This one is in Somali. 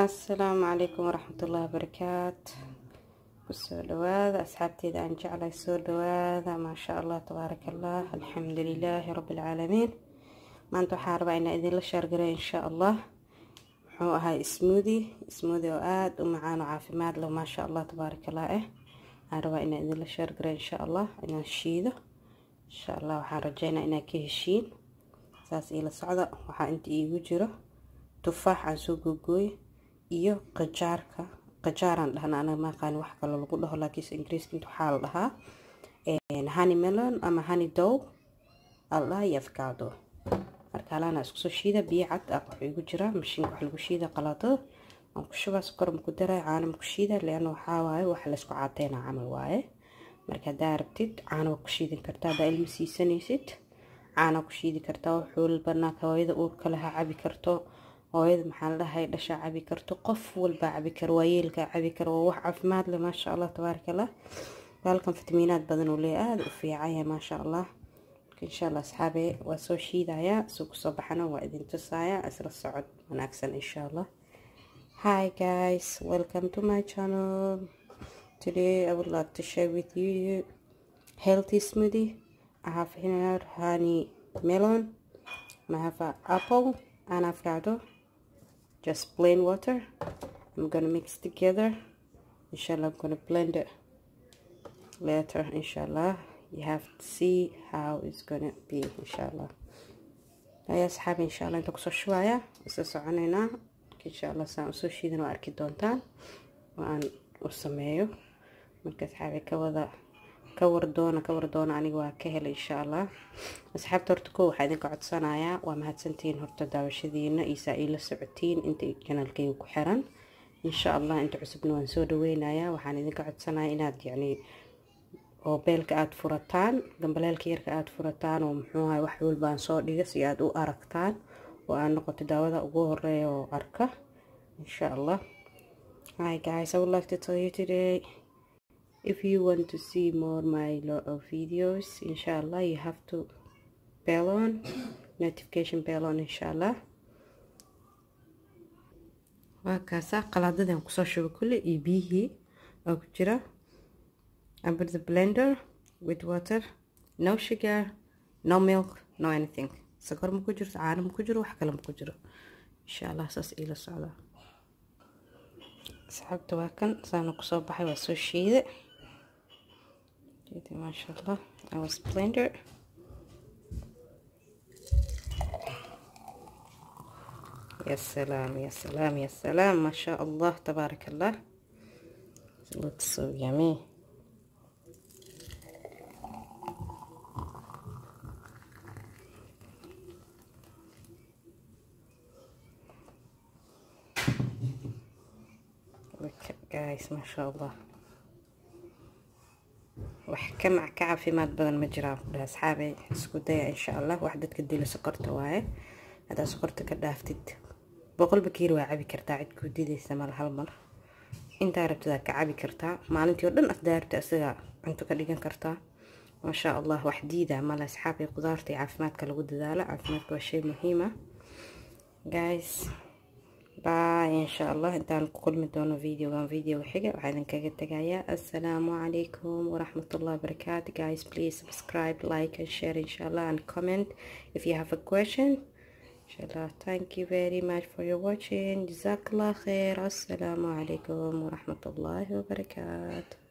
asalaamu calaykum waraxmatullaahi wabarakaatu kusoo dhawaada asxaabteeda aan jeclay soo dhawaada maasha allah tabaaraka allah alxamdu lilaahi rabbilcaalamiin maanta waxaa rabaa inaa idinla shaargaray insha allah muxuu ahaa smoodi smoodi oo aada u macaan oo caafimaad leh maasha allah tabaaraka allah eh waxaan rabaa inaa idinla shaargaray insha allah inaan shiido insha allah waxaan rajeynaa inaa ka heshiin saas iila socda waxaa inta iigu jiro tufaax aan soo googooye iyo qajaarka qajaaraan dhahna anaga maaqaani wax kaloo lagu dhaho laakiinse ingiriiska inta waxaa la dhahaa honey melon ama honey dow aa la dhahaa iyo afkaado marka halaana isku soo shiida biyo cad ah wuxuu igu jiraa mashiinka wax lagu shiida qalaadada waan ku shubaa sokor maku daray caano maku shiida leanna waxaa waaye wax laysku caateyna camal waaye marka haddaa rabtid caano waa ku shiidin kartaa haddaa ilma siisanaysid caana ku shiidi kartaa wuxuu banaanka hooyada uurka laha cabi karto hooyada maxaa la dhahay dhashaa cabi karto qof walbaa cabi karo waayeelkaa cabi karo waa wax caafimaad leh maasha allah tabaaraka allah baalkan fitamiinaad badan uu leeyahay aada u fiican yahay maasha allah marka insha allah asxaabe waa soo shiidayaa soo kusoo baxana waa idin tusaaya isla socod wanaagsan insha allah hi guys welcome to my channel today i would like to share with you healthy smoothie I have here honey melon I have an apple and avocado just plain water I'm gonna mix together inshallah I'm gonna blend it later inshallah you have to see how it's gonna be inshallah يا أصحابي إن شاء الله أنتم كسر شوية وسأسعنينا إن شاء الله سأسوي شيء ذنو أركي دونتان وأن أسميه مركز حابي كوذا ka wardoona ka wardoona aniga waa ka helay insha allah asxaabta horta ko waxaa idinka codsanayaa waa mahadsantihiin horta daawashadiina iisaa iila socotiin inta janalkayga ku xiran insha allah inta cusubna waan soo dhaweynayaa waxaan idinka codsanaya inaad yacni oo beelka aada furataan gambaleelka yarka aada furataan oo muxuu ahay wax walbaan soo dhiga si aada u aragtaan oo aad noqoto daawada ugu horeeya oo arka insha allah hi guys i would like to tell you today if you want to see more my lot of videos inshallah you have to bell on notification bell on inshallah waa kaasaa qalaadadan kusoo shuba kulle iyo biyihii oo ku jira I put the blender with water no sugar no milk no anything sokor ma ku jirto caano ma ku jiro wax kale ma ku jiro insha allah saas iila socda asxaabta waa kan saana kusoo baxay waa soo shiide ما شاء الله I was blender يا سلام يا سلام يا سلام ما شاء الله تبارك الله looks so yummy look guys ما شاء الله wax ka mac ka caafimaad badan ma jiraan kudha asxaabay isku daya insha allah wax dadka dila sokorta waaye haddaa sokorta ka dhaaftid boqol bakiir waa cabi kartaa cid kuu didaysa mal hal mar intaa rabtidaa ka cabi kartaa maalintii oo dhan afdaa rabta isaga cunto ka dhigan kartaa maasha allah wax diida male asxaabay qudaarta iyo caafimaadka lagu dadaalo caafimaadka waa shay muhiima guys باي إن شاء الله انت كل مدونو فيديو كان فيديو حاجة وحيدا كاقة السلام عليكم ورحمة الله وبركاته guys please subscribe like and share إن شاء الله and comment if you have a question إن شاء الله thank you very much for your watching جزاك الله خير السلام عليكم ورحمة الله وبركاته